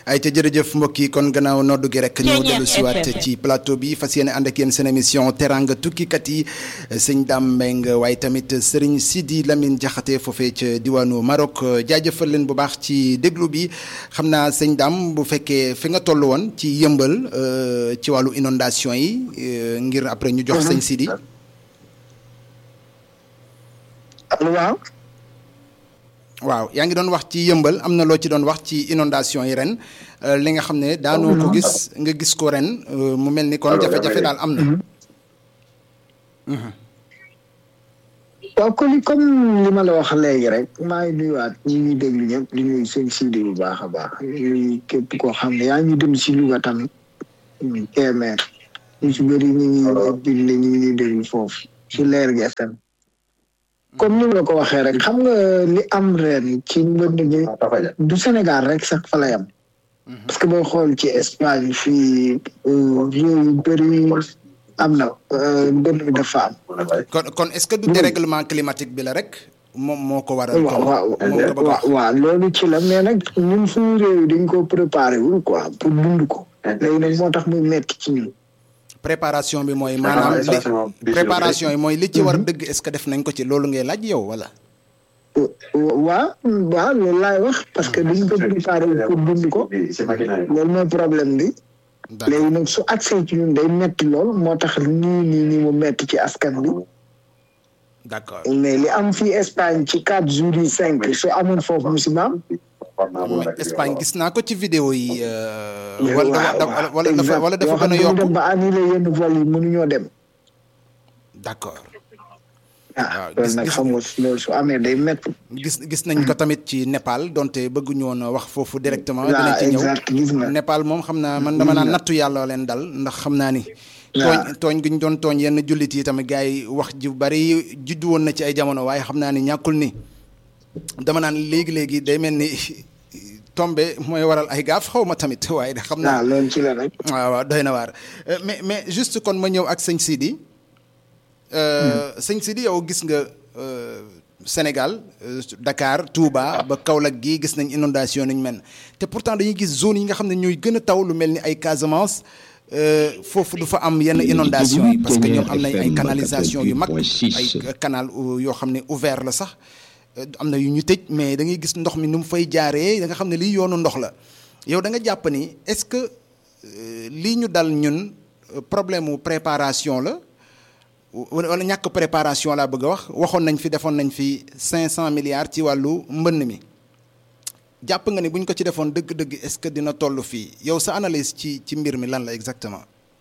ay ca jërëjëf mbokk yi kon gannaaw noddu gi rek ñëw dellu siwaat ci plateau bi fas yéene ànd ak yéen seen émission teranga tukkikat yi sëñ Dame Mbengue waaye tamit sëriñ Sidi Lamine Diakhaté foofee ca diwaanu Maroc jaajëfal leen bu baax ci déglu bi xam naa sëñ Dame bu fekkee fi nga toll woon ci yëmbal ci wàllu inondation yi ngir après ñu jox sëñ Sidi waaw waaw yaa ngi doon wax ci yëmbal am na loo ci doon wax ci inondation yi ren li nga xam ne daanoo ko gis nga gis ko ren mu mel ni kon jafe-jafe daal am na. waaw kon comme li ma la wax léegi rek maa ngi nuyuwaat ñi ñuy déglu ñëpp di nuyu seen Sidi bu baax a baax ñuy képp koo xam ne yaa ngi dem si Louga tamit téeméer ñu si bëri ñu ngi bind ñu ngi déglu foofu si leer gi FM. comme ni ma la ko waxee rek xam nga li am ren ci mbënd mi du Sénégal rek sax fa la yam parce que boo xool ci Espagne fii réew yu bëri am na mbënd mi dafa am. kon kon est-ce que du dérèglement climatique bi la rek moom moo ko waral. waaw waaw waaw loolu ci la mais nag ñun suñu réew dañ ko préparé wul quoi pour dund ko. léegi nag moo tax muy metti ci ñun. préparation bi mooy maanaam li préparation yi mooy li ci war dëgg est-ce que def nañ ko ci loolu ngay laaj yow wala. waaw waaw loolu laay wax parce que duñ ko préparé pour dund ko loolu mooy problème bi. léegi nag su accès ci ñun day metti lool moo tax nii nii nii mu metti ci askan bi. d'accord mais li am fii Espagne ci quatre jours yi cinq su amoon foofu musibaam. Espagne gis naa ko ci vidéo yi. wala wala dafa wala dafa gën a yokk dem ba annulé yenn vol yi mënuñoo dem. d'accord. waaw loolu nag xam nga loolu su amee day métti. gis gis nañ ko tamit ci Népal donte bëgguñu woon wax foofu directement. dinañ ci ñëw gis nga Népal moom xam naa man dama naan nattu yàlla leen dal ndax xam naa ni. tooñ tooñ gi ñu doon tooñ yenn jullit yi tamit gars yi wax ji bari juddu woon na ci ay jamono waaye xam naa ni ñàkkul ni. dama naan léegi léegi day mel ni tombé mooy waral ay gaaf xaw ma tamit waaye de xam naa. loolu ci la nag. waaw waaw doy na waar mais mais juste kon ma ñëw ak sëñ Sidi. sëñ Sidi yow gis nga Sénégal Dakar Touba ba Kaolack gii gis nañ inondation nañ mel te pourtant dañuy gis zone yi nga xam ne ñooy gën a taw lu mel ni ay Casamance. foofu du fa am yenn inondation yi parce que ñoom am nañ ay canalisation yu mag ay canal yoo xam ne ouvert la sax. am na yu ñu tëj mais da ngay gis ndox mi ni mu fay jaaree da nga xam ne lii yoonu ndox la yow da nga jàpp ni est-ce que lii ñu dal ñun problème mu préparation la wala ñàkk préparation laa bëgg a wax waxoon nañ fi defoon nañ fi cinq cent milliards ci wàllu mbënn mi jàpp nga ni buñ ko ci defoon dëgg-dëgg est-ce que dina toll fii yow sa analyse ci ci mbir mi lan la exactement.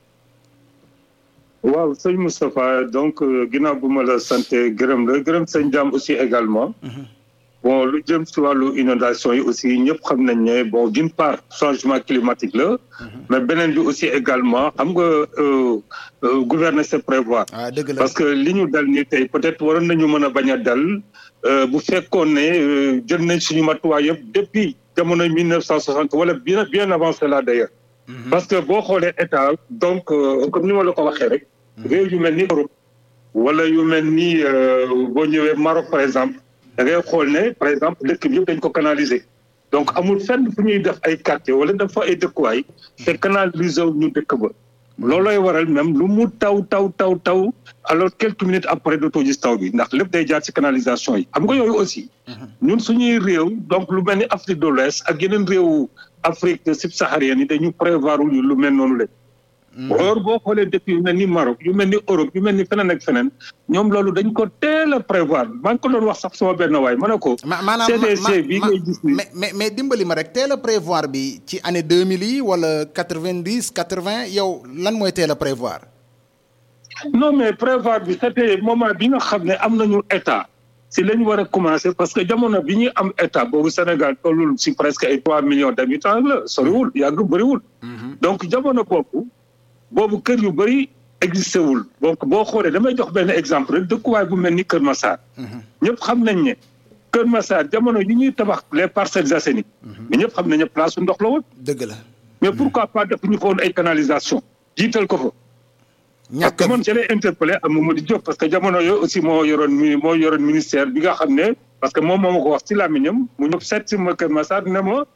waaw sëñ Moustapha donc ginnaaw bu ma la sant gërëm la gërëm sëñ Dame aussi également. bon lu jëm si wàllu inondation yi aussi ñëpp xam nañ ne bon d'une part changement climatique la. mais beneen bi aussi également xam nga gouverner c'est prévoir. ah dëgg la parce que li ñu dal ni tey peut-être waroon nañu mën a bañ a dal bu fekkoon ne jël nañ suñu matuwaay yëpp depuis jamono 1960 wala bien bien avant cela d'ailleurs. parce que boo xoolee état donc comme ni ma la ko waxee rek. réew yu mel ni Europe wala yu mel ni boo ñëwee Maroc par exemple da ngay xool ne par exemple dëkk bi yëpp dañ ko canaliser donc amul fenn fu ñuy def ay quartier wala dafa ay dëkkuwaay te canaliser ñu dëkk ba loolooy waral même lu mu taw taw taw taw alors quelques minutes après dootoo gis taw bi ndax lépp day jaar ci canalisation yi xam nga yooyu aussi ñun suñuy réew donc lu mel ni Afrique de l'Ouest ak yeneen réewu Afrique subsaharienne yi dañu prévoir lu mel noonu la or boo xoolee dëkk yu mel ni Maroc yu mel ni Europe yu mel ni feneen ak feneen ñoom loolu dañ ko teel a prévoir maa ngi ko doon wax sax sama benn waay ma ne ko. maanaam CDC bi ngay gis ni mais mais mais dimbali ma rek teel a prévoir bi ci année deux mille yi wala quatre vingt dix quatre vingt yow lan mooy teel a prévoir. non mais prévoir bi c'était moment bi nga xam ne am nañu état si la ñu war a commencer parce que jamono bi ñuy am état boobu Sénégal tollul si presque ay trois millions d'habitants la soriwul yàgg bëriwul. donc jamono boobu. boobu kër yu bëri existé wul donc boo xoolee damay jox benn exemple rek dëkkuwaay bu mel ni Kër Massar. ñëpp xam nañ ne Kër Massar jamono yi ñuy tabax les Parcelles Assainies. mais ñëpp xam nañ ne place su ndox la woon. dëgg la. mais pourquoi pas def ñu ko woon ay canalisation jiital ko fa. ñàkk parce que man jëlee interpellé am Mamadou Diop parce que jamono yooyu aussi moo yoroon mi moo yoroon ministère bi nga xam ne parce que moom moo ma ko wax ci làmmiñam mu ñëw seet si ma Kër Massar ne ma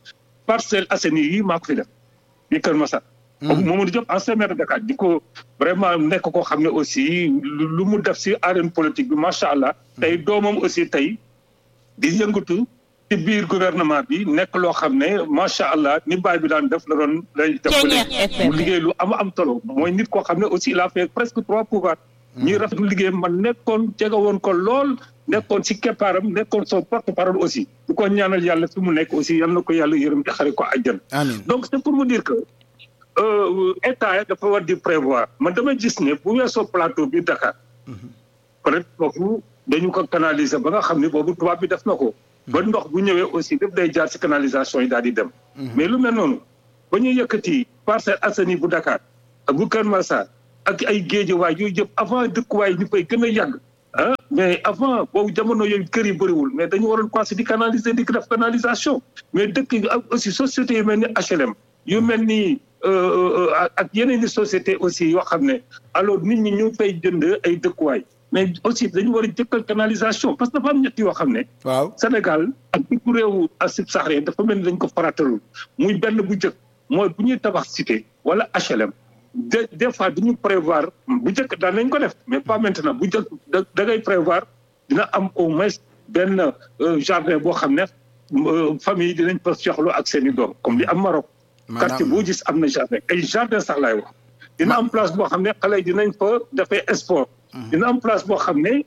Parcelles Assainies yi maa ko fi def di Kër Massar. Mamadou Diop ancien maire de Dakar di ko vraiment nekk koo xam ne aussi lu mu def si arène politique bi macha allah. tey doomam aussi tey di yëngatu ci biir gouvernement bi nekk loo xam ne macha allah ni baay bi daan def la doon lay def mu liggéey lu am am solo mooy nit koo xam ne aussi il a fait presque trois pouvoirs. ñuy rafetlu liggéey man nekkoon jege woon ko lool nekkoon si keppaaram nekkoon son porte parole aussi. di ko ñaanal yàlla fi mu nekk aussi yal na ko yàlla yërëm te xare ko àjjan. amiin donc c'est pour vous dire que. état dafa war di prévoir man damay gis ne bu weesoo plateau bi Dakar peut-être foofu dañu ko canaliser ba nga xam ne boobu tubaab bi def na ko ba ndox bu ñëwee aussi daf day jaar ci canalisation yi daal di dem mais lu mel noonu ba ñuy yëkkati Parcelles Assainies bu Dakar ak bu Kër Massar ak ay géejewaay yooyu yëpp avant dëkkuwaay ñu fay gën a yàgg ah mais avant boobu jamono yooyu kër yi bëriwul mais dañu waroon commencé di canaliser di def canalisation mais dëkk yi ak aussi société yu mel ni HLM yu mel ni ak yeneen i société aussi yoo xam ne alors nit ñi ñu fay jënd ay dëkkuwaay mais aussi dañu war a jëkkal canalisation parce que dafa am ñett yoo xam ne. waaw Sénégal ak dëkku réewu asib saxree dafa mel ni dañ ko faratalul muy benn bu njëkk mooy bu ñuy tabax cité wala HLM. de des fois duñu prévoir bu njëkk daan nañ ko def mais pas maintenant bu njëkk da da ngay prévoir dina am au moins benn jardin boo xam ne famille dinañ fa soxla ak seen i doom comme li am Maroc. quartier boo gis am na jardin ay jardin sax laay wax. dina am place boo xam ne xale yi dinañ fa defee sport. dina am place boo xam ne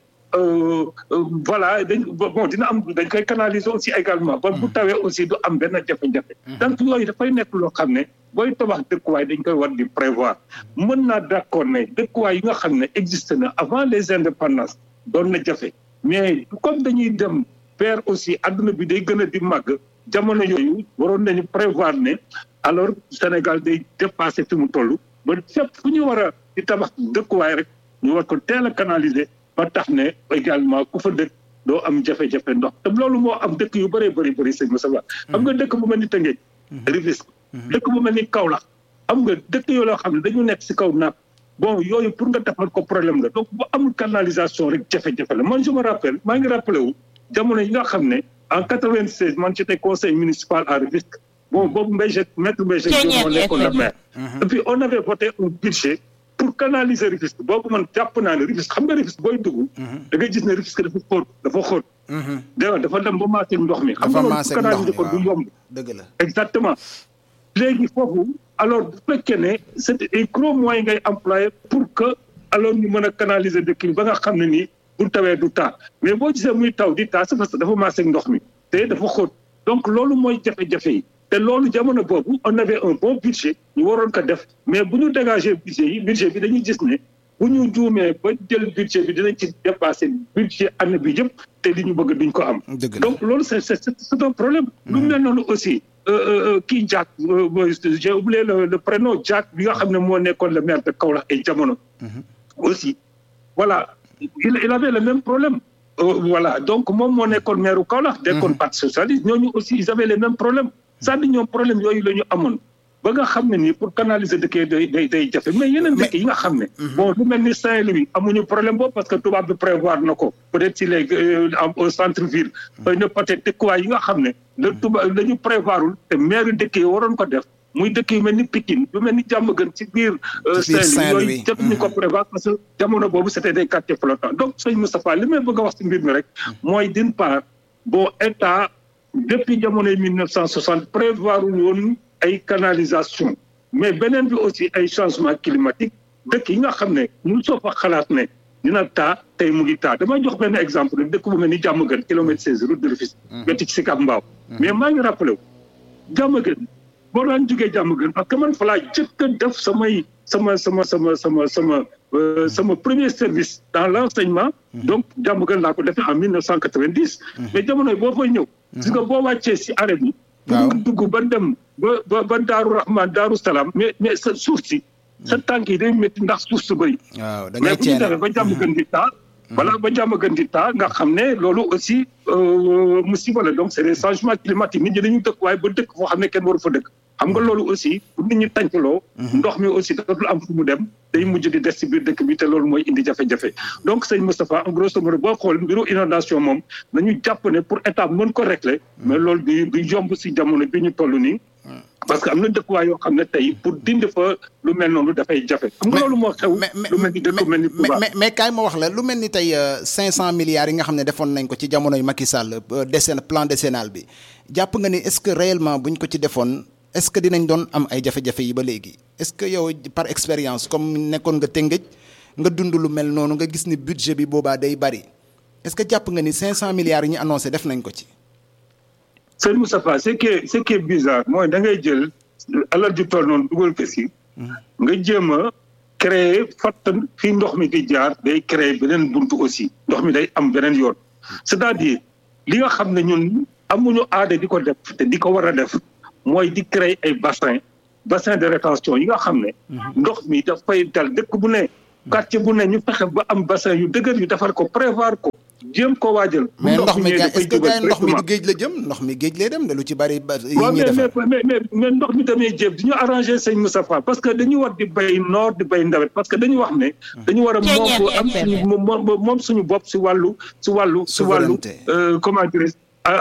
voilà dañ bon dina am dañ koy canaliser aussi également. ba bu tawee aussi du am benn jafe-jafe. donc yooyu dafay nekk loo xam ne booy tabax dëkkuwaay dañ koy war di prévoir. mën naa d'accord ne dëkkuwaay yi nga xam ne existe na avant les indépendances doon na jafe mais comme dañuy dem vers aussi adduna bi day gën a di màgg jamono yooyu waroon nañu prévoir ne. alors Sénégal day dépassé fi mu toll ba fépp fu ñu war a di tabax dëkkuwaay rek ñu war ko teel a canaliser ba tax ne également ku fa dëkk doo am jafe-jafe ndox te loolu moo am dëkk yu bëree bëri bëri sëñ Moussa Ba xam nga dëkk bu mel ni Tëngéej Rufisque dëkk bu mel ni Kaolack xam nga dëkk yoo loo xam ne dañu nekk si kaw napp bon yooyu pour nga defal ko problème la donc bu amul canalisation rek jafe-jafe la man je me rappelle maa ngi rappelé wu jamono yi nga xam ne en quatre-vingt-seize man j'étais conseil municipal à Rufisque bon boobu Mbaye maître Mbaye moo nekkoon la maire et puis on avait voté un budget pour canaliser Rufisque boobu man jàpp naa ne Rufisque xam nga Rufisque booy dugg da ngay gis ne Rufisque dafa xóot dafa xóot dégg dafa dem ba maase ndox mi xam nga loolu pour canaliser ko du yomb dëgg la exactement léegi foofu alors bu fekkee ne c'est un gros moyen ngay employé pour que alors ñu mën a canaliser dëkk bi ba nga xam ne nii bu tawee du taa mais boo gisee muy taw di taa c'est parce que dafa maase ndox mi te dafa xóot donc loolu mooy jafe-jafe yi te loolu jamono boobu on avait un bon budget ñu waroon ko def mais bu ñu dégager budget yi budget bi dañuy gis ne bu ñu juumee ba jël budget bi dinañ ci dépasser budget année bi yëpp te li ñu bëgg duñ ko am. donc loolu c'est c'est c'est un problème. lu mel noonu aussi kii Diack j'ai oublié le le prénom Diack bi nga xam ne moo nekkoon le maire de Kaolack ay jamono. aussi voilà il il avait le même problème. voilà donc moom moo nekkoon maire u Kaolack. nekkoon parti socialiste ñooñu aussi ils avaient les mêmes problèmes. c'est-à-dire ñoom problème yooyu la ñu amoon ba nga xam ne nii pour canaliser dëkk yi day day day jafe mais yeneen dëkk yi nga xam ne. bon lu mel ni Saint-Louis amuñu problème boobu parce que tubaab bi prévoir na ko peut-être si les au centre ville. xëy na peut-être dëkkuwaay yi nga xam ne. la tubaab dañu prévoirul te maire dëkk yi waroon ko def muy dëkk yu mel ni Pikine yu mel ni Diamaguène ci biir. Saint-Louis yooyu jot ñu ko prévoir parce que jamono boobu c'était des quartiers flottants donc sëñ Moustapha li may bëgg a wax ci mbir mi rek. mooy d'une part bon état. depuis jamonoy 1960 prévoir woon ay canalisation mais beneen bi aussi ay changement climatique dëkk yi nga xam ne ñun soo fa xalaat ne dina taa tey mu ngi taa damay jox benn exemple rek dëkk bu mel ni Diamaguène kilomètre seize route de Rufisque wetti ci Sicap Mbao mais maa ngi rappelé wu Diamaguène boo daan jógee Diamaguène parce que man fa laa jëkk a def samay sama sama sama sama sama sama premier service dans l'enseignement donc Diamaguène laa ko defee en 1990 mais jamonoy boo fay ñëw gis nga boo wàccee si arrêt bi pour dugg ba dem ba ba ba Daaru Rahman Daaru Salaam mais mais sa suuf si sa tànk yi day métti ndax suuf su bëri mais bu ñu demee ba Diamaguène di taa voilà ba Diamaguène di taa nga xam ne loolu aussi musiba la donc c'est des changements climatiques nit ñi dañu dëkk waaye ba dëkk foo xam ne kenn waru fa dëkk xam nga loolu aussi pour nit ñi tàncaloo ndox mi aussi dootul am fu mu dem day mujj di des ci biir dëkk bi te loolu mooy indi jafe-jafe donc sëñ Moustapha en grosso modo boo xool mbiru inondation moom nañu jàpp ne pour état mën ko régler mais loolu du du yomb ci jamono bi ñu toll nii parce que am na dëkkuwaay yoo xam ne tey pour dindi fa lu mel noonu dafay jafe. xam nga loolu moo xew. lu mel ni dëkk mel ni Touba mais mais kaay ma wax la lu mel ni tey 500 milliards yi nga xam ne defoon nañ ko ci jamonoy Macky Sall décen plan décennal bi jàpp nga ni est-ce que réellement buñ ko ci defoon est-ce que dinañ doon am ay jafe-jafe yi ba léegi est-ce que yow par expérience comme nekkoon nga Tëngéej nga dund lu mel noonu nga gis ni budget bi boobaa day bari est-ce que jàpp nga ni 500 milliards yi ñu annoncé def nañ ko ci. Sëñ Moustapha ce qui est ce qui est bizarre mooy da ngay jël alal ju toll noonu dugal ko si. nga jéem a créer fattan fii ndox mi di jaar day créer beneen buntu aussi ndox mi day am beneen yoon. c'est-à-dire li nga xam ne ñun amuñu aada di ko def te di ko war a def mooy di créer ay bassin bassin de rétention yi nga xam ne. ndox mi dafay dal dëkk bu ne. quartier bu ne ñu fexe ba am bassin yu dëgër yu defar ko prévoir ko. jéem ko waajal. mais ndox mi est-ce que gars ndox mi du géej la jëm ndox mi géej lay dem de lu ci bari. yi ñuy defar mais mais mais ndox mi tamit jéem du ñu arrangé sëñ Moustapha parce que dañu war di bay noor di bay ndawet parce que dañu wax ne. dañu war a moom am suñu moom suñu bopp si wàllu si wàllu. si wàllu comment dirais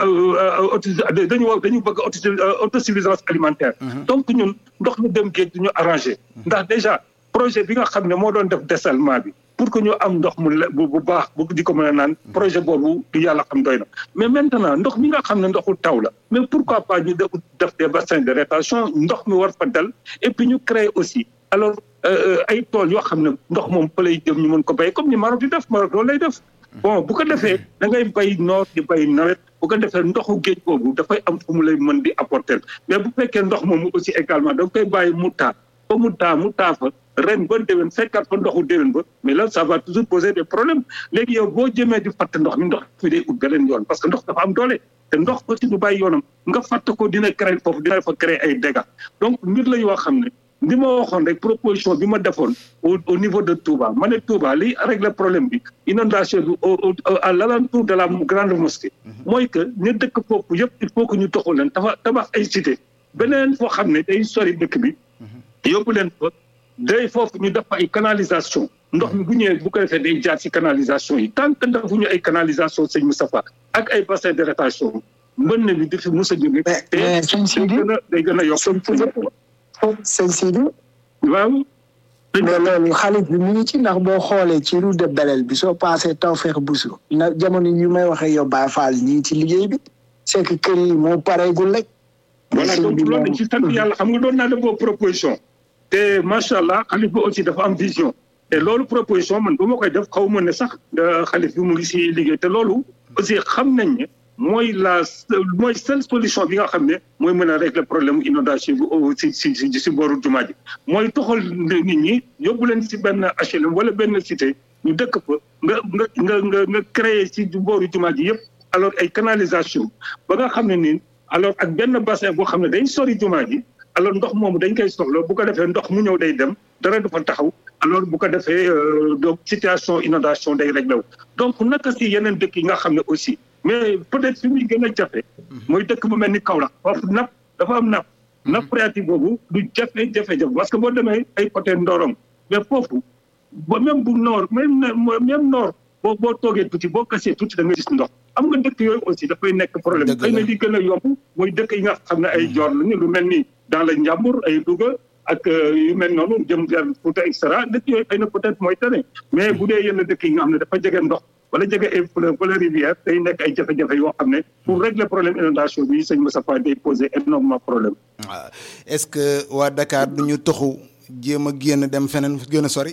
dañu wax dañu bëgg autosuffisance alimentaire. donc ñun ndox mi dem géej du ñu arrangé. ndax déjà projet bi nga xam ne moo doon def dessalement bi. pour que ñu am ndox mu bu baax bu di ko mën a naan projet boobu du yàlla xam doy na mais maintenant ndox mi nga xam ne ndoxu taw la mais pourquoi pas ñu def des bassins de rétention ndox mi war fa dal et puis ñu créer aussi alors ay tool yoo xam ne ndox moom fa lay jëm ñu mën ko béy comme ni Maroc di def Maroc loolu lay def bon bu ko defee da ngay bay noor di bay nawet bu ko defee ndoxu géej boobu dafay am fu mu lay mën di apporter mais bu fekkee ndox moomu aussi également da nga koy bàyyi mu taa ba mu taa mu taa fa ren ba déwén fekkaat fa ndoxu déwén ba mais là ça va toujours poser des problèmes léegi yow boo jëmee di fatt ndox mi ndox mi day ut beneen yoon parce que ndox dafa am doole te ndox aussi du bàyyi yoonam nga fatt ko dina créer foofu dina fa créer ay dégâts donc mbir la yoo xam ne li ma waxoon rek proposition bi ma defoon au au niveau de Touba ma ne Touba li régler problème bi inondation bi au à l'alentour de la grande mosquée mooy que ñu dëkk foofu yëpp il faut que ñu toxu leen tabax tabax ay cité beneen foo xam ne day sori dëkk bi yóbbu leen fa day foofu ñu def ay canalisation ndox mi bu ñëwee bu ko defee day jaar ci canalisation yi tant que defuñu ay canalisation sëñ Moustapha ak ay bassin de rétention mën na bi di fi mos a jóge te day gën a day gën a yokk sëñ Sidi waaw mais loolu xaalis bi mu ngi ci ndax boo xoolee ci route de Belel bi soo passé Tawfekh Bousso na jamono ñu may waxee yow Baye Fall ñi ngi ci liggéey bi c'est que kër yi moo pareegul rek voilà donc loolu dañ ci sant yàlla xam nga doon naa def boobu proposition te macha allah xalif bi aussi dafa am vision te loolu proposition man ba ma koy def xaw ma ne sax xalif bi mu ngi si liggéey te loolu aussi xam nañ ne mooy la mooy seule solution bi nga xam ne mooy mën a régler problème inondation bi si si si si booru jumaa ji mooy toxal nit ñi yóbbu leen si benn HLM wala benn cité ñu dëkk fa nga nga nga nga nga créer si booru jumaa ji yëpp alors ay canalisation ba nga xam ne nii alors ak benn bassin boo xam ne day sori jumaa ji alors ndox moomu dañ koy soxla bu ko defee ndox mu ñëw day dem dara du fa taxaw alors bu ko defee donc situation inondation day réglé wu donc naka si yeneen dëkk yi nga xam ne aussi mais peut-être fi muy gën a jafe mooy dëkk bu mel ni Kaolack foofu napp dafa am napp napp phréatique boobu du jafe jafe-jafe parce que boo demee ay côté Ndorong mais foofu ba même bu noor même même noor boo boo toogee tuuti boo kasee tuuti da nga gis ndox am nga dëkk yooyu aussi dafay nekk problème xëy na li gën a yomb mooy dëkk yi nga xam ne ay joor lañu lu mel ni dans le Njàmbur ay Louga ak yu mel noonu jëm vers Fouta et cetera dëkk yooyu xëy na peut-être mooy tane mais bu dee yenn dëkk yi nga xam ne dafa jege ndox wala jege ay fleuve wala rivière day nekk ay jafe-jafe yoo xam ne pour régler problème inondation bi sëñ Moussa Faye day poser énormément problème waaw est-ce que waa Dakar du ñu toxu jéem a génn dem feneen gën a sori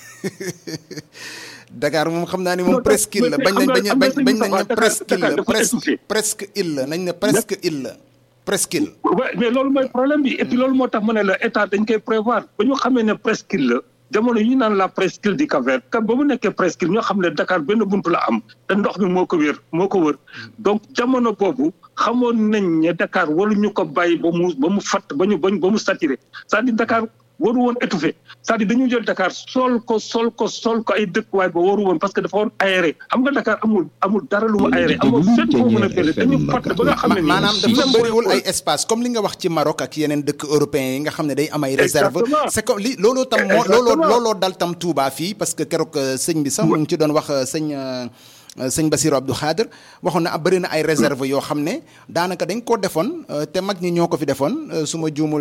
Dakar moom xam naa ni moom presque île la bañ nañ bañ bañ nañ ne presque île la presque presque île la nañ ne presque île la presque île mais loolu mooy problème bi et puis loolu moo tax ma ne la état dañ koy prévoir ba ñu xamee ne presque île la jamono yi ñu naan la presqu'île du Cap-Vert ka ba mu nekkee presqu'île ñoo xam ne Dakar benn buntu la am te ndox mi moo ko wér moo ko wër donc jamono boobu xamoon nañ ne Dakar waruñu ko bàyyi ba mu ba mu fatt ba ñu ba mu saturé c'est-à-dire Dakar waru woon étouffé c'est-à-dire dañu jël Dakar sol ko sol ko sol ko ay dëkkuwaay ba waru woon parce que dafa woon aéré xam nga Dakar amul amul dara lu mu aéré amul fépp foo mën a fële dañu fatt ba nga xam ne nii maanaam dafa bëriwul ay espace comme li nga wax ci Maroc ak yeneen dëkk européens yi nga xam ne day am ay réserve c'est comme li looloo tam moo looloo looloo dal tam Touba fii parce que keroog sëñ bi sax mu ngi ci doon wax sëñ sëñ Bassirou Abdou Khadre waxoon na bëri na ay réserve yoo xam ne daanaka dañ koo defoon te mag ñi ñoo ko fi defoon su ma juumul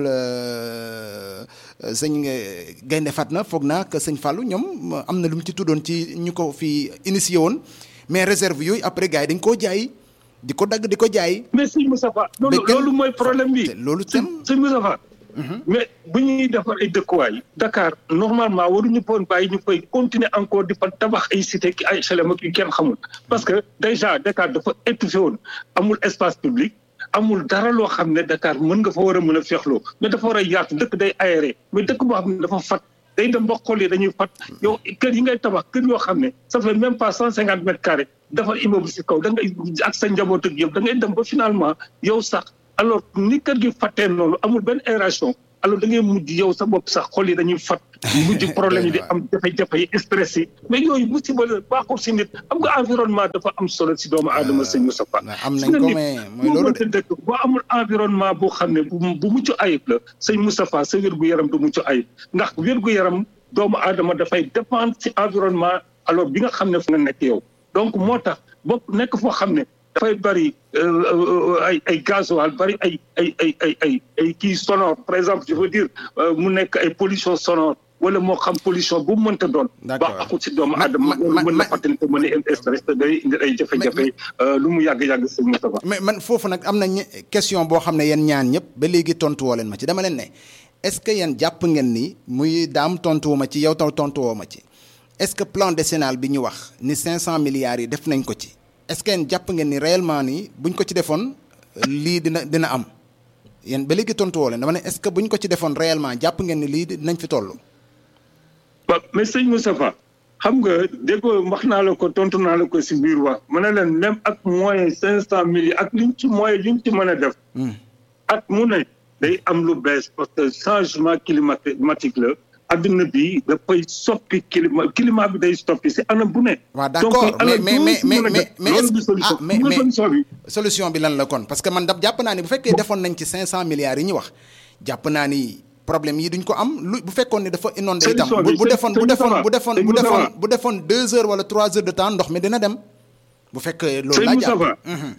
sëñ Gaynde Fatma foog naa que sëñ Fallou ñoom am na lu mu ci tuddoon ci ñu ko fi initié woon mais réserve yooyu après gars yi dañ koo jaay di ko dagg di ko jaay. mais sëñ Moustapha loolu loolu mooy problème bi. loolu tam sëñ Moustapha mais bu ñuy defar ay dëkkuwaay Dakar normalement waruñu poon bàyyi ñu koy continuer encore di fa tabax ay cité ki ay HLM ak yu kenn xamul parce que déjà Dakar dafa étouffé woon amul espace public amul dara loo xam ne Dakar mën nga fa war a mën a féexloo mais dafa war a yaatu dëkk day aéré mais dëkk boo xam ne dafa fat day dem ba xol yi dañuy fat yow kër yi ngay tabax kër yoo xam ne ça fait même pas cent cinquante mètres carrés dafa immeuble si kaw da ngay ak sa njaboot ak yëpp da ngay dem ba finalement yow sax alors ni kër gi fattee noonu amul benn aération alors da ngay mujj yow sa bopp sax xol yi dañuy fat mujj problème yi di am jafe-jafe yi stress yi mais yooyu musiba la baaxul si nit am nga environnement dafa am solo si doomu aadama sëñ Moustapha am nañ ko mais mooy loolu de dëkk boo amul environnement boo xam ne bu mucc ayib la sëñ Moustapha sa wér-gu-yaram du mucc ayib ndax wér-gu-yaram doomu aadama dafay dépendre si environnement alors bi nga xam ne fu nga nekk yow donc moo tax bokk nekk foo xam ne dafay bari ay ay gasoil bari ay ay ay ay ay ay kii sonore par exemple je veux dire mu nekk ay pollution sonore wala moo xam pollution bu mu mënta doon. d'accord ba akut si doomu aadama loolu mën na fàttali te mën a indi stress te day indi ay jafe-jafe lu mu yàgg-yàgg si Moustapha mais man foofu nag am na question boo xam ne yéen ñaan ñëpp ba léegi tontu woo leen ma ci dama leen ne est-ce que yéen jàpp ngeen ni muy daam tontuwoo ma ci yow taw tontuwoo ma ci est-ce que plan décennal bi ñu wax ni 500 milliards yi def nañ ko ci. est-ce que yéen jàpp ngeen ni réellement ni buñ ko ci defoon lii dina dina am yéen ba léegi tontu woo leen dama ne est-ce que buñ ko ci defoon réellement jàpp ngeen ni lii dinañ fi toll. waaw mais sëñ Moustapha xam nga déggoo wax naa la ko tontu naa la ko si biir wax ma ne leen même ak moyen cinq cent millions ak liñ ci moyen liñ ci mën a def. ak mu ne day am lu bees parce que changement climatique la. adduna bi dafay soppi climat climat bi day soppi si anam bu ne. waaw d'accord mais mais mais mais mais ah mais mais solution bi lan la kon parce que man dab jàpp naa ni bu fekkee defoon nañ ci 500 milliards yi ñu wax jàpp naa ni problème yi duñ ko am lu bu fekkoon ni dafa inondé itam bu defoon bu defoon bu defoon bu defoon bu defoon deux heures wala trois heures de temps ndox mi dina dem bu fekkee loolu laa jàpp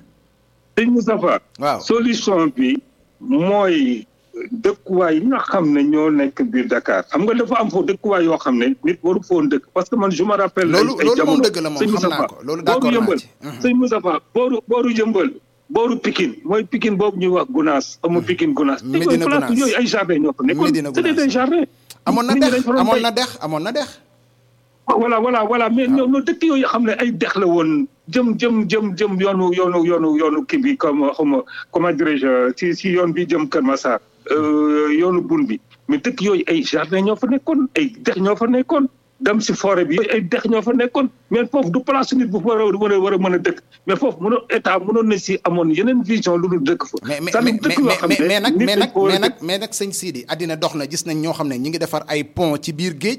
sëñ Moustapha waaw solution bi mooy dëkkuwaay yi nga xam ne ñoo nekk biir Dakar xam nga dafa am foofu dëkkuwaay yoo xam ne nit waru foon dëkk parce que man je me rappelle. loolu loolu moom dëgg la moom xam naa ko loolu d'accord naa ci sëñ Moustapha booru booru yëmbal booru Pikine mooy Pikine boobu ñuy wax Gunaas amu Pikine Gunaas. Médina Gunaas yooyu ay jardin ñoo fa nekkoon. Médina c'était des jardins. amoon na dex amoon na dex amoon na dex. voilà voilà voilà mais ñoo ñoo dëkk yooyu xam ne ay dex la woon jëm jëm jëm jëm yoonu yoonu yoonu yoonu kii bi comme xawma comment dirais-je si si yoon bi jëm Kër Massar yoonu bun bi mais dëkk yooyu ay jardin ñoo fa nekkoon ay dex ñoo fa nekkoon dem si forêt bi ay dex ñoo fa nekkoon mais foofu du place nit bu war a war a war a mën a dëkk mais foofu mënoon état mënoon na si amoon yeneen vision lu dul dëkk fa. mais mais mais mais nag mais nag mais nag mais nag sëñ Sidi àddina dox na gis nañ ñoo xam ne ñi ngi defar ay pont ci biir géej.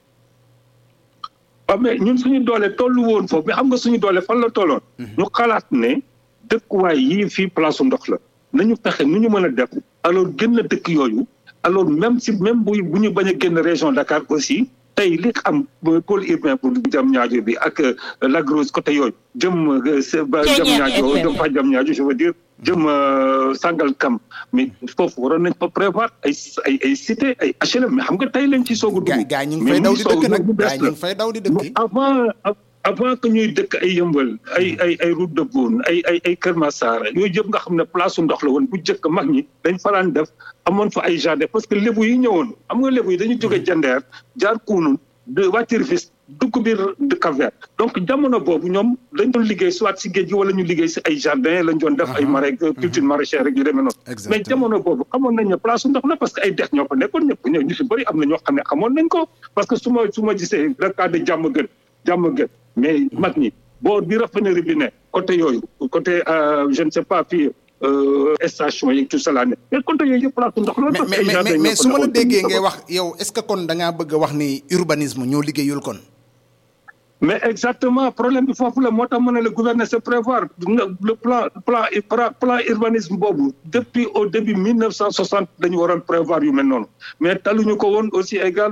waaw mais ñun suñu doole tollu woon foofu mais xam nga suñu doole fan la tolloon. ñu xalaat ne dëkkuwaay yii fii place ndox la nañu fexe nu ñu mën a def alors génn dëkk yooyu alors même si même bu bu ñu bañ a génn région Dakar aussi tey li am pôle urbain pour jam ñaajo bi ak Lac Rose côté yooyu jëm ba jam ñaajo jëm fa jam ñaajo je veux dire jëm Sangalkam mais foofu waroon nañ fa prévoir ay ay ay cité ay HLM mais xam nga tey lañ ci soog a dugg gaa ñu ngi fay daw di dëkk nag gaa ñu ngi fay daw di dëkk avant avant que ñuy dëkk ay yëmbal ay ay ay route de Boune ay ay ay Kër Massar yooyu yëpp nga xam ne place su ndox la woon bu njëkk mag ñi dañ faraan def amoon fa ay jardin parce que lébu yi ñëwoon xam nga lébu yi dañu jóge jandeer jaar kuunun de wàccir fis dugg biir de Cap-Vert donc jamono boobu ñoom dañ doon liggéey soit si géej gi wala ñu liggéey si ay jardin lañ doon def ay marais culture maraîchère rek yu demee noonu mais jamono boobu xamoon nañ ne place su ndox la parce que ay dex ñoo fa nekkoon ñëpp ñëw ñu si bëri am na ñoo xam ne xamoon nañ ko parce que su ma su ma gisee le cas de jàmm gën jàmm gën mais mag ñi boo di raffinerie bi ne côté yooyu côté je ne sais pas fii station yi tout cela ne mais côté yooyu yëpp place ndox la. mais mais mais su ma la déggee ngay wax yow est-ce que kon da ngaa bëgg a wax ni urbanisme ñoo liggéeyul kon. mais exactement problème bi foofu la moo tax mën na le gouverner se prévoir le plan plan plan urbanisme boobu depuis au début 1960 dañu waroon prévoir yu mel noonu mais taluñu ko woon aussi également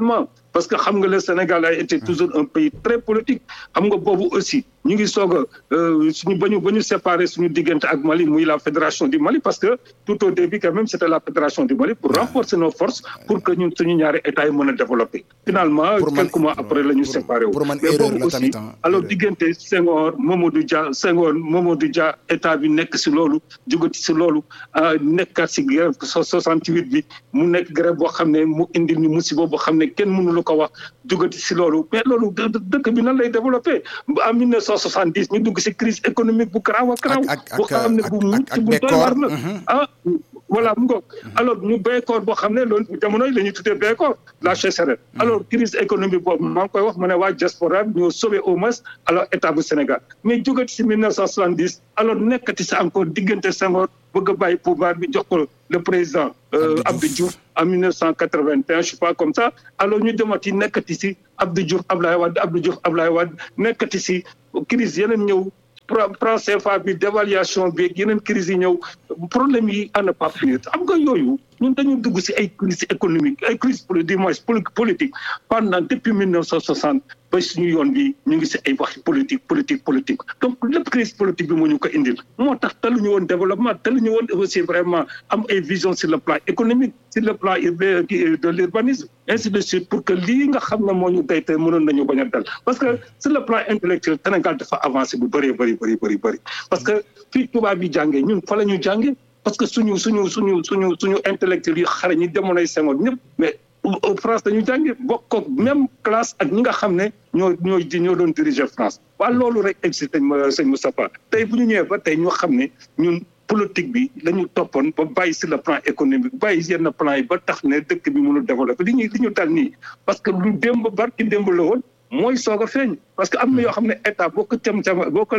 parce que xam nga le Sénégal a été toujours un pays très politique xam nga boobu aussi ñu ngi soog a suñu ba ñu ba ñu séparé suñu diggante ak Mali muy la fédération du Mali parce que tout au début quand même c'était la fédération du Mali pour renforcer nos forces pour que ñun suñu ñaari état yi mën a développer finalement quelques mois après la ñu séparé wu mais boobu aussi alors diggante Senghor Mamadou Dia Senghor Mamadou Dia état bi nekk si loolu jógati si loolu nekkaat si grève soixante-huit bi mu nekk grève boo xam ne mu indi ñu musiba boo xam ne kenn mënu la ko wax jógati si loolu mais loolu dëkk bi nan lay développé en mille neuf cent soixante-dix ñu dugg si crise économique bu garaaw a garaaw boo xam ne bu mucc bu doy war la ah voilà mu ngoog alors ñu béykoor boo xam ne loolu jamono yi la ñuy tuddee béykoor la sécheresse alors crise économique boobu maa ngi koy wax ma ne waa diaspora bi ñoo sauvé au moins alors état bu Sénégal mais jógati si mille neuf cent soixante-dix alors nekkati si encore diggante Senghor bëgg a bàyyi pouvoir bi jox ko le président Abdou Diouf en mille neuf cent quatre-vingt-un je sais pas comme ça alors ñu demati nekkati si Abdou Diouf Ablaye Wade Abdou Diouf Ablaye Wade nekkati si crise yeneen ñëw franc CFA bi dévaluation bi yeneen crise yi ñëw problème yi à ne pas finir xam nga yooyu ñun dañu dugg si ay crise économique ay crise du moins politique pendant depuis mille neuf cent soixante ba suñu yoon bi ñu ngi si ay wax politique politique politique donc lépp crise politique bi moo ñu ko indil moo tax taluñu woon développement taluñu woon aussi vraiment am ay vision sur le plan économique sur le plan de l'urbanisme ainsi de suite pour que lii nga xam ne moo ñu day tey mënoon nañu bañ a dal parce que sur le plan intellectuel Sénégal dafa avancé bu bëree bëri bëri bëri bëri parce que fii tubaab yi jàngee ñun fa la ñu jàngee parce que suñu suñu suñu suñu suñu intellectuel yi xare ñi jamonoy Senghor ñëpp mais France dañu jànge bokk ak même classe ak ñi nga xam ne ñoo ñoo ñoo doon diriger France waaye loolu rek egsi sëñ sëñ Moustapha tey bu ñu ñëwee ba tey ñoo xam ne ñun politique bi la ñu toppoon ba bàyyi sur le plan économique bàyyi yenn plan yi ba tax ne dëkk bi mënul développer li ñuy li ñu dal nii parce que lu démb barki démb la woon mooy soog a feeñ parce que am na yoo xam ne état boo ko cam cam boo ko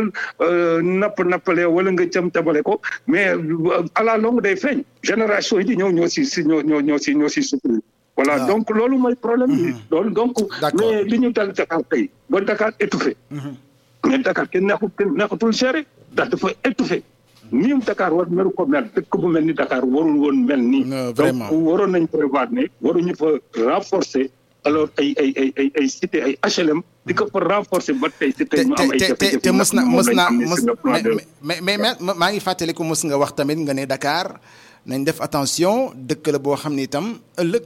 napp nappalee wala nga cam cabale ko mais à la longue day feeñ génération yi di ñëw ñoo si si ñoo ñoo ñoo si ñoo si souffrir voilà donc loolu mooy problème bi loolu donc mais li ñu dal Dakar tey ba Dakar étouffé mais Dakar kenn neexul kenn neexatul gérer ndax dafa étouffé nii Dakar war meru ko mel dëkk bu mel ni Dakar warul woon mel nii donc waroon nañ prévoir ne waruñu fa renforcer alors ay ay ay ay ay cité ay HLM di ko fa renforcer ba tey si tey mu am ay jafe-jafe te mës na mës na mës mais mais mais maa ngi fàttaliku mës nga wax tamit nga ne Dakar nañ def attention dëkk la boo xam ni itam ëllëg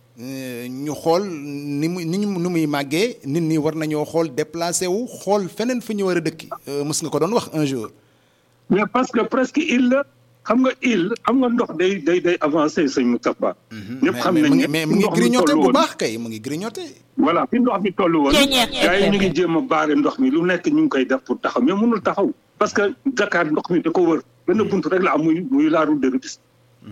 ñu xool ni mu ni nu muy màggee nit ñi war nañoo xool déplacé wu xool feneen fu ñu war a dëkki mës nga ko doon wax un jour. mais parce que presque île la xam nga île xam nga ndox day day day avancé sëñ Moustapha. ñëpp xam nañ ne mais mu ngi grignoté bu baax kay mu ngi grignoté. voilà fi ndox mi toll woon. gars yi ñu ngi jéem a baare ndox mi lu nekk ñu ngi koy def pour taxaw mais mënul taxaw. parce que Dakar ndox mi da ko wër benn buntu rek la am muy muy la route de Rufisque.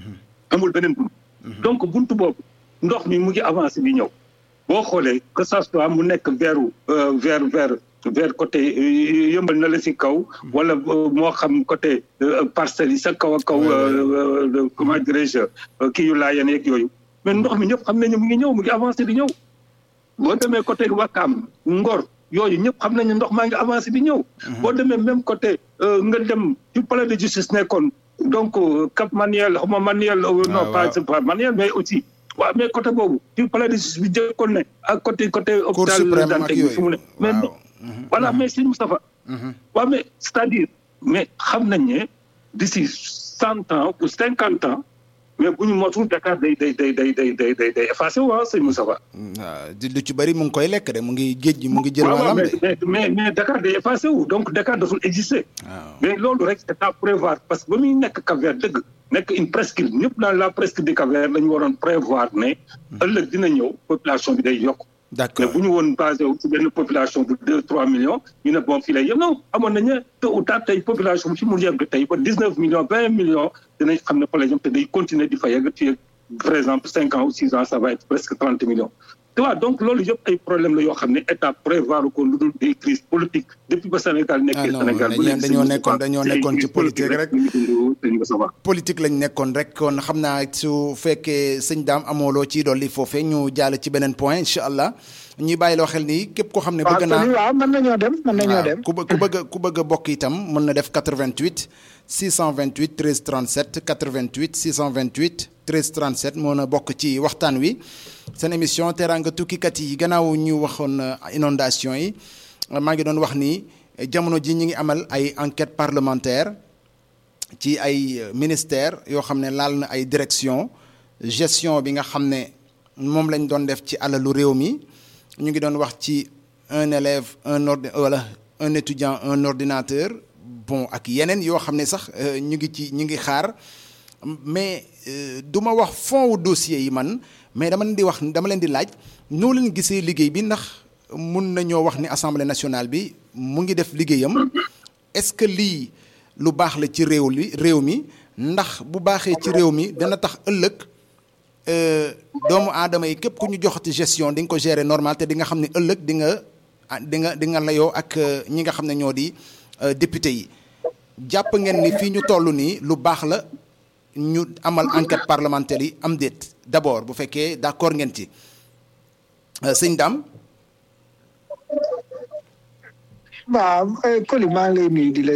amul beneen buntu. donc buntu boobu ndox mi mu ngi avancé di ñëw. boo xoolee que ça soit mu nekk vers vers vers. vers côté yëmbal na la si kaw wala moo xam côté parcelles yi sa kaw a kaw comment dirais-je kii yu laayeen yeeg yooyu mais ndox mi ñëpp xam nañu mu ngi ñëw mu ngi avancé di ñëw boo demee côté Wakaam Ngor yooyu ñëpp xam nañu ndox maa ngi avancé di ñëw boo demee même côté nga dem ci palais de justice nekkoon donc Cap Manuel xaw ma Manuel non pas pas Manuel mais aussi waaw mais côté boobu ci palais de justice bi jëkkoon ne ak côté côté hôpital Dantec bi fu mu ne mais voilà mais sëñ Moustapha waaw mais c'est-à-dire mais xam nañ ne d'ici cent ans ou cinquante ans mais bu ñu motul Dakar day day day day day day day day effacé wu ah sëñ Moustapha. waaw lu ci bëri mu ngi koy lekk de mu ngi géej gi mu ngi jël wàllam de. mais mais mais Dakar day effacé wu donc Dakar daful exister. mais loolu rek c'est à prévoir parce que ba muy nekk Cap-Vert dëgg. nekk une presqu'île ñëpp dans la presqu'île du Cap-Vert la ñu waroon prévoir ne. ëllëg dina ñëw population bi day yokk. d'accord mais bu ñu woon basé wu ci benn population de deux trois millions ñu ne bon fii lay yem non amoon nañu tôt ou tard tey population bi fi mu yegg tey ba dix neuf millions vingt millions dinañ xam ne fa la jëm te day continuer di fa yegg ci par exemple cinq ans ou six ans ça va être presque trente millions. tu vois donc loolu yëpp ay problème la yoo xam ne état prévoir ko lu dul des crises politiques depuis ba Sénégal nekkee Sénégal bu nekk dañoo nekkoon dañoo nekkoon ci politique rek politique lañ nekkoon rek kon xam naa su fekkee sëñ daam amoo loo ciy dolli foofee ñu jàll ci beneen point incha allah ñuy bàyyi loo xel nii képp koo xam ne. bëgg naa waaw mën nañoo dem mën nañoo dem. ku ku bëgg ku bëgg a bokk itam mën na def 88 628 13 37 88 628 13 37 moo na bokk ci waxtaan wi seen émission teraanga tukkikat yi gannaaw ñu waxoon inondation yi maa ngi doon wax ni jamono ji ñi ngi amal ay enquête parlementaire ci ay ministère yoo xam ne laal na ay direction gestion bi nga xam ne moom lañ doon def ci alalu réew mi ñu ngi doon wax ci un élève un ordi wala un étudiant un ordinateur bon ak yeneen yoo xam ne sax ñu ngi ci ñu ngi xaar mais du ma wax fond wu dossier yi man mais dama leen di wax dama leen di laaj noo leen gisee liggéey bi ndax mun nañoo wax ni assemblée nationale bi mu ngi def liggéeyam est-ce que lii lu baax la ci réew li réew mi ndax bu baaxee ci réew mi dana tax ëllëg doomu aadama yi képp ku ñu joxati gestion di nga ko gérer normal te di nga xam ne ëllëg di nga di nga di nga layoo ak ñi nga xam ne ñoo di député yi jàpp ngeen ni fii ñu toll nii lu baax la ñu amal enquête parlementaire yi am déet d'abord bu fekkee d'accord ngeen ci sëñ Dame. waaw Coly maa ngi lay nuyu di la